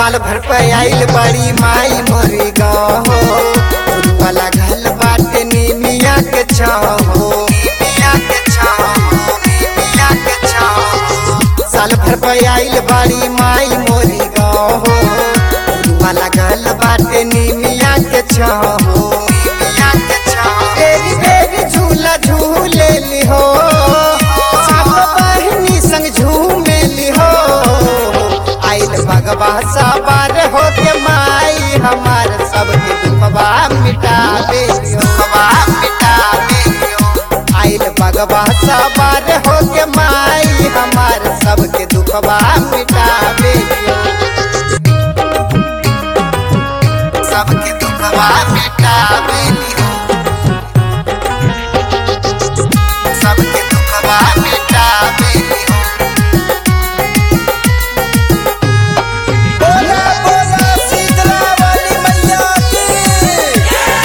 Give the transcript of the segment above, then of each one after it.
साल भर पे आइल बड़ी माई मोरी गाँव वाला घल बाटे नीमिया के छाहो नीमिया के छाहो नीमिया के छाहो साल भर पे आइल बड़ी माई मोरी गाँव वाला घल बाटे नीमिया के छाहो नीमिया के छाहो तेरी बेरी झूला झूले लिहो सब बहिनी संग झूमे लिहो आइल भगवा सवार हो के माई हमार सबके दुखवा मिटावे दुखवा मिटावे आइल भगवा सवार हो के माई हमार सबके दुखवा मिटावे सबके दुखवा मिटावे सबके दुखवा मिटावे बोला बोला शीतला वाली मैया की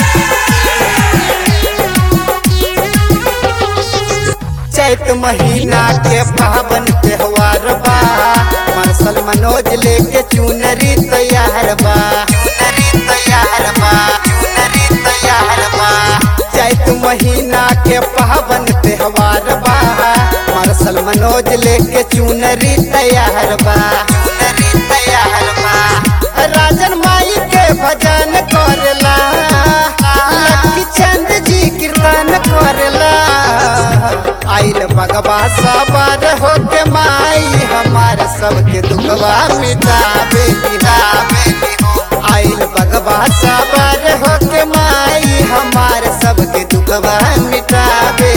चैत महीना के पावन त्योहार बा मार्शल मनोज लेके चुनरी तैयार बा चुनरी तैयार बा चुनरी तैयार बा चैत महीना के पावन त्योहार बा मार्शल मनोज लेके चुनरी तैयार बा चुनरी तैयार बा राजन माई के भजन करला लक्की चंद जी कीर्तन करला आइल भगवा सवार हो के माई हमार सबके दुखवा मिटावे मिटावे आइल भगवा सवार हो के माई हमार सबके दुखवा मिटावे